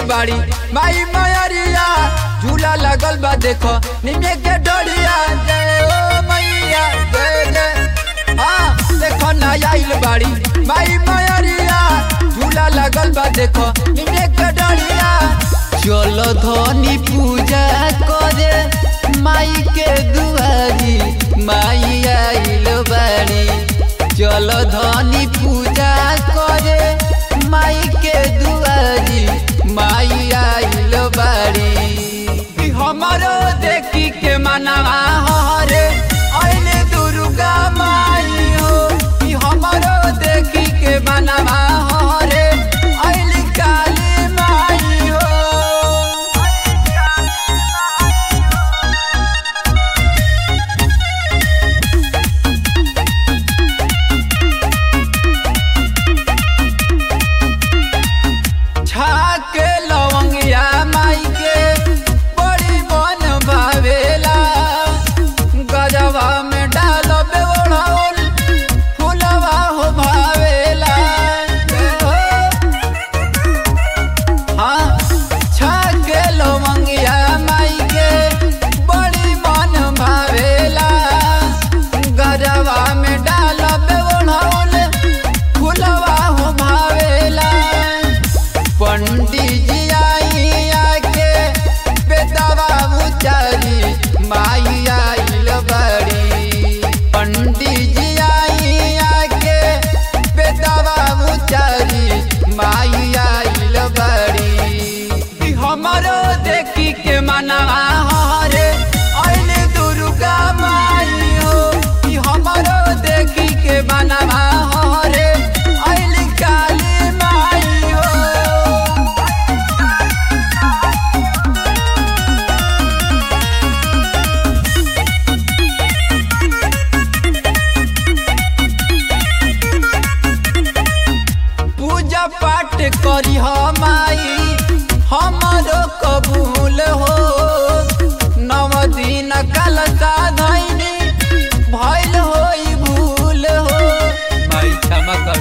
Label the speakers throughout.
Speaker 1: बाड़ी माई मयरिया झूला लगल बा देखो निमे के डोरिया जय ओ मैया जय जय हाँ देखो ना आइल बाड़ी माई मयरिया झूला लगल बा देखो निमे के डोरिया
Speaker 2: चल धनी पूजा करे माई के दुआरी माई आइल बाड़ी चल धनी पूजा करे माई के दुआरी माई आइल बाड़ी
Speaker 1: कि हमारो देखी के मनवा हरे अइले दुर्गा माई हो कि हमारो देखी के मनवा हरे अइले काली माई हो छाके लवंगिया माई के बड़ी मन भावेला गजवा में डाल बेवड़ाउल फुलवा हो भावेला हो। हाँ छाके लवंगिया माई के बड़ी मन भावेला गजवा में डाल बेवड़ाउल फुलवा हो भावेला पंडित जी आई आके बेदवा उचारी माई आइल बड़ी पंडित जी आई आके बेदवा उचारी माई आइल बड़ी कि हमारो देखी के मनवा हरे अइले दुर्गा माई हो कि हमारो देखी के मनवा हरे अइले काली माई हो पूजा पाठ करी माई हमारो कबूल हो नव दिन कल साधनी भइल होई भूल हो
Speaker 2: माई क्षमा कर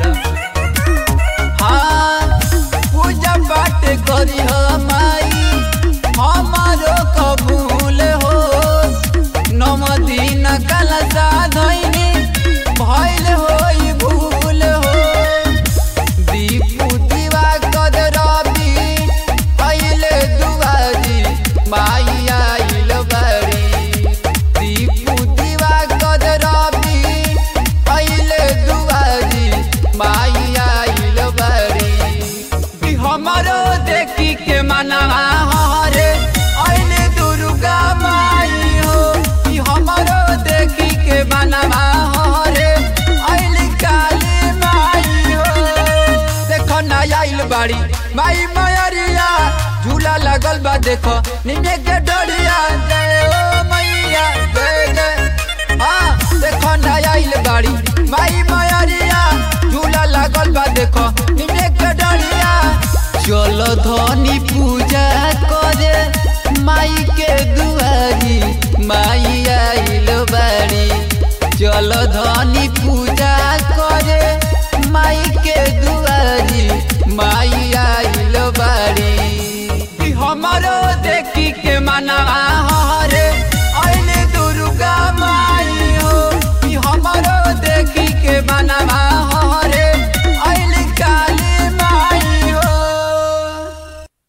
Speaker 1: हाँ पूजा पाठ करी माई हमारो कबूल हो नव दिन कल साधनी भइल होई भूल हो दीपू दीवा कद रवि अइले दुआरी माई आइल बड़ी दीपू दीवा कद रवि अइले दुआरी माई आइल बड़ी कि हमारो देखी के मनवा हरे अइले दुर्गा माई हो कि हमारो देखी के मनवा हरे अइले काली माई हो देखो ना आइल बाड़ी माई मयरिया झूला लगल बा देखो निमे के डोरिया जय ओ मैया जय जय हाँ देखो ना आइल बाड़ी माई मयरिया झूला लगल बा देखो निमे के डोरिया
Speaker 2: चल धनी पूजा करे माई के दुआरी माई आइल बाड़ी चल धनी